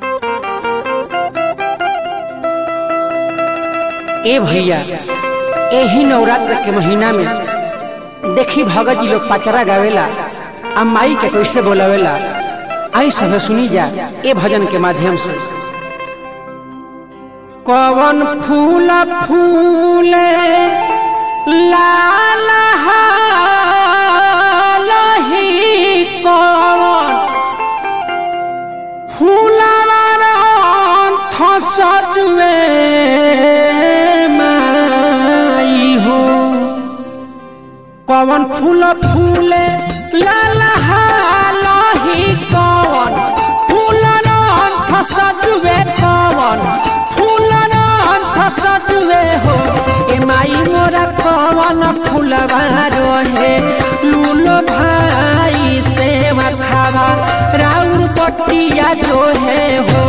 ए भैया एही नवरात्र के महीना में देखी भगत जी लोग पचरा गावेला आ माई के कैसे बोलावेला आई सब सुनी जा ए भजन के माध्यम से कवन फूल फूले लाल हालहि कवन फूलवर अंथ सजवे माई हो कवन फूल फूले लाल हालहि कवन फूलर अंथ सजवे कवन फूलर अंथ सजवे हो ए माई मोरा कवन फूलवा रोहे लूलो भाई सेवा खावा राउर पटिया जो है हो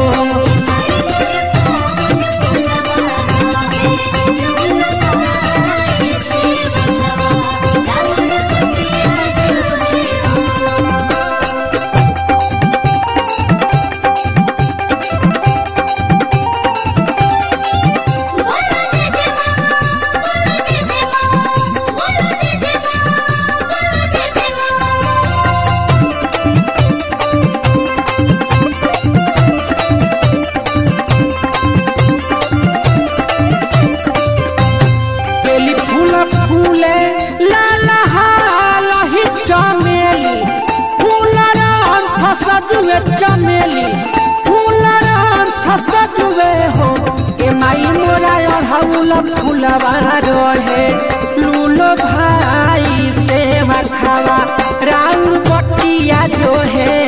बेली फूल फूले लाल हालहि चमेली फूलर अंथ सजुए चमेली फूलर अंथ सजुए हो ए माई मोरा अढ़ौल फूलवा रहे लूलो भाई सेवा खावा राउर बटिया जो है